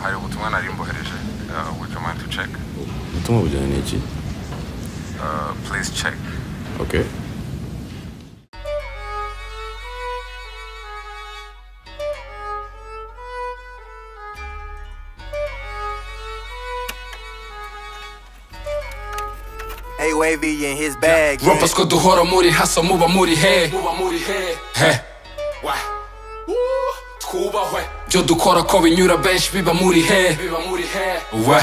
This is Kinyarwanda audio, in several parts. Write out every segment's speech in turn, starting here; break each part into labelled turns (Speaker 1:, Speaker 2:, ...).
Speaker 1: hari ubutumwa nari mbohereje would you mind to check
Speaker 2: ubutumwa bujyanye n'iki
Speaker 1: Uh, please check
Speaker 2: okay
Speaker 3: Hey, Wavy in his bag. yeah.
Speaker 4: rappers ko duhora muri hasa muba muri he muba muri he he wa twubahwe byo dukora ko binyura benshi biba muri he biba muri he we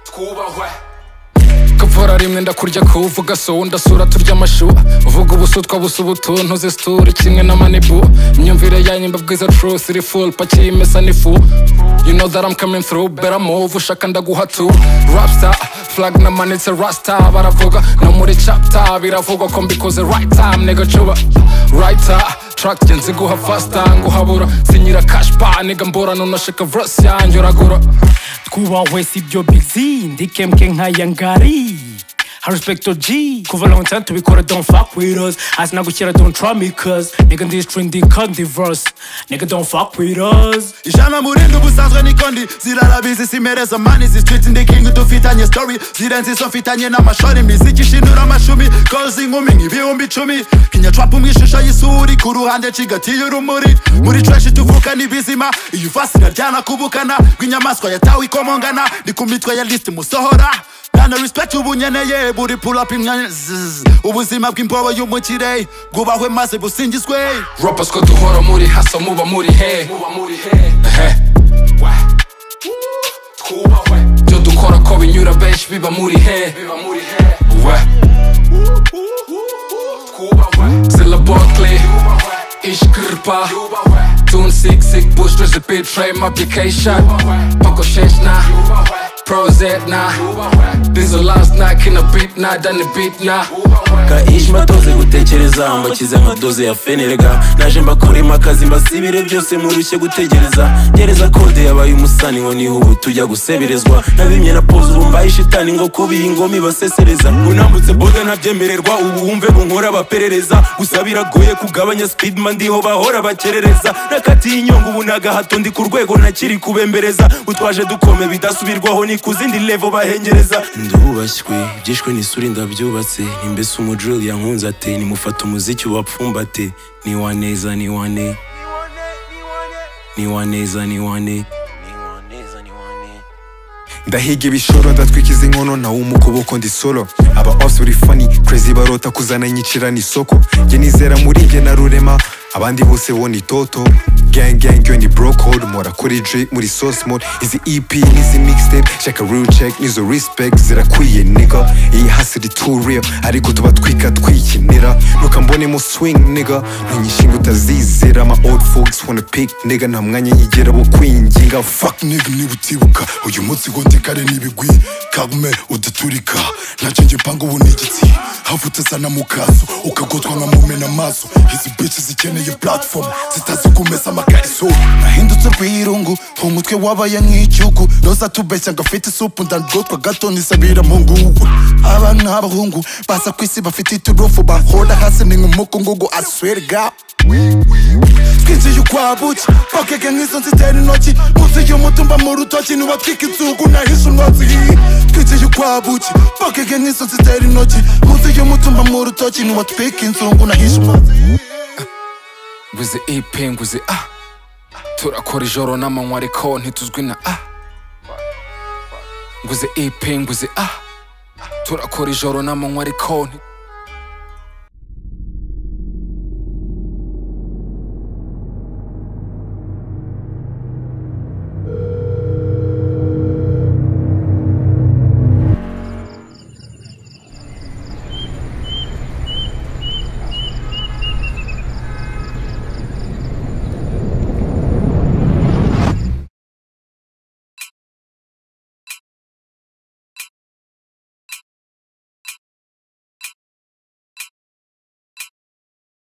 Speaker 4: twubahwe kavura rimwe ndakurya kuvuga so ndasura turya amashu uvuga ubusutwa busa ubutuntu zisitura kimwe na manibu imyumvire yanyu mba bwiza truth iri full paki imesa n'ifu you know that I'm coming through better move ushaka ndaguha tu rapstar flag namanitse rasta baravuga no muri chapter biravugwa ko mbikoze right time nigga cuba right time track nzi guha faster nguhabura sinyira cash pa nigga mbura nunashika verse yanjye uragura
Speaker 5: twubahwe si byo bizi ndikemke nk'aya ngari Respecto G Kuva long time tubikora don't fuck with us Asinagukira don't try me cause Nigga this trend the country verse Nigga don't fuck with us
Speaker 6: ijana murinda ubusanzwe nikondi zirarabizi simereza mani zisitwitsi ndikingi dufitanye story zirenze izo mfitanye n'amashori imiziki ishinura amashumi kozi inkumi nk'ibihumbi icumi kinyacwapa mu ishusho y'isuri ku ruhande cigatiye urumuri muri treshi tuvuka n'ibizima iyi vasi iraryana kubukana bw'inyamaswa yatawe ikomongana ni ku mitwe ya lisiti musohora Nana respect ubunyeneye buri pull up imyanya zzz. ubuzima bw'imbobo y'umukire bwubahwe maze busingizwe
Speaker 4: rappers ko duhora muri hasa muba muri he muba muri he wa twubahwe byo dukora ko binyura benshi biba muri he biba muri he wa twubahwe Silla Barkley Ich Kirpa Tun Sick Sick Bush Dress the Beat Frame Application Paco Sheshna Prozac na This the last night Can a beat na Done the beat na
Speaker 7: ka ishi mbatoze gutekereza mbakize nka doze ya fenerega naje mbakorema akazi mbasibire byose murushye gutegereza gereza kode yabaye umusani ngo niho ubu tujya guseberezwa nabimye na poze ubu mbaye ishitani ngo kubiye ingoma ibasesereza unambutse boda ntabyemererwa ubu wumve ngo nkora abaperereza gusa biragoye kugabanya speedman ndiho bahora bakerereza nakatiye inyonga ubu nagahato ndi ku rwego ntakiri kubembereza utwaje dukome bidasubirwaho ni ku zindi levo bahengereza ndubashywe ibyishwe n'isuri ndabyubatse imbese umujuri yankunze ate nimufata umuziki ubapfumbate ni waneza ni wane ni waneza ni wane
Speaker 8: ndahiga ibishoro ndatwikiza inkono nawe umukuboko ndi solo aba offs uri funny crazy barota kuzana nyicirana isoko jye nizera muri jye na rurema abandi bose bo ni toto gang gang yo ni bro code mora kuri drip muri sauce mode izi EP n'izi mixtape shaka real check n'izo respect zirakwiye nigga iyi hustle iri too real ariko tuba twika twikinira nuka mbonemo swing nigga ntunyishinga utazizera ama old folks wanna pick nigga nta mwanya yigera wo kwinginga fuck nigga niba utibuka uyu munsi ngo ndekare n'ibigwi kagume udaturika ntacyo njye panga ubu ni igitsi havutse sana mu kaso ukagotwa nka mumena amaso izi bici zikeneye platform zitazi kumesa amakariso
Speaker 6: nahindutse rwirungu umutwe wabaye nk'icyugu roza tubeshya ngo afite isupu ndagotwa gato nisabira mu ngugu aba ni abahungu baza ku isi bafite iturufu bahora hasi ni nk'umukungugu aswerga twinjiye ukwabuki bakeka nk'izo nzitera intoki munsi y'umutumba mu rutoki ntibatwika inzugu nahishe umwotsi twinjiye ukwabuki bakeka nk'izo nzitera intoki munsi y'umutumba mu rutoki ntibatwika inzugu nahishe umwotsi
Speaker 4: nguze ep nguze a turakora ijoro n'amanywa ariko ntituzwi na a nguze ep nguze a turakora ijoro n'amanywa ariko nti-